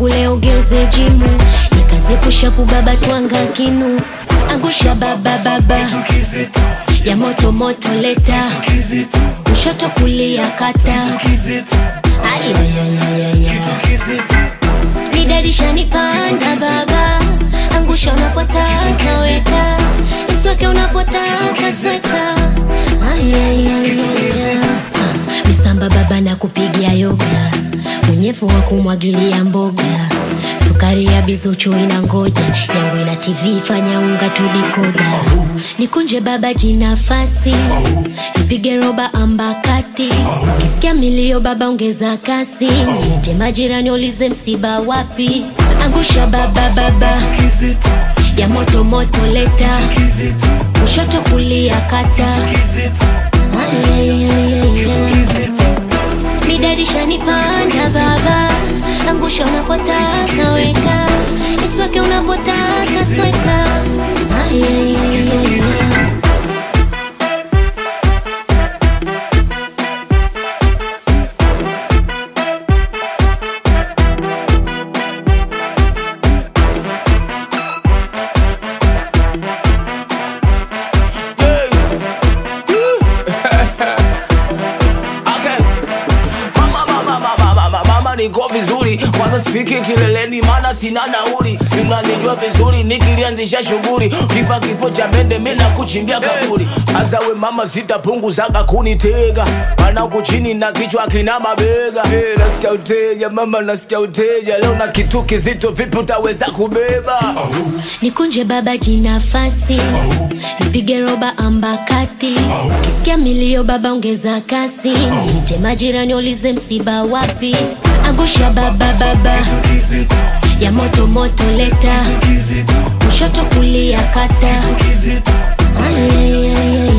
wangu leo geuze jimu nikazepusha kubaba twanga kinu angusha baba baba ya moto moto leta kushoto kulia kata ayayayayaya nidarisha nipanda baba angusha unapotaka weka isweke unapotaka sweka ayayayaya misamba baba na kupigia yoga unyevu wa kumwagilia mboga sukari ya bizuchu ina ngoja yangu ina tv fanya unga tudikoda nikunje baba jinafasi nipige roba ambakati kisikia milio baba ongeza kasi je majirani ulize msiba wapi angusha baba baba ya moto moto leta kushoto kulia kata Ayayayaya. Midarisha nipanda baba angusha unapotaka weka isweke unapotaka sweka Ayayayaya. Okay. Mama, mama, mama, mama, mama niko vizuri kwanza sifiki kileleni maana sina nauli sinanijua vizuri nikilianzisha shughuli kifa kifo cha mende mina kuchimbia kaburi hasa we mama sitapunguzaga kunitega maana huku chini na kichwa kina mabega hey, nasikia uteja mama nasikia uteja leo na kitu kizito vipi utaweza kubeba nikunje baba jinafasi nipige roba ambakati kisikia milio baba ongeza kasi je majirani ulize msiba wapi angusha baba baba ya moto moto leta kushoto kulia kata Ayayayaya.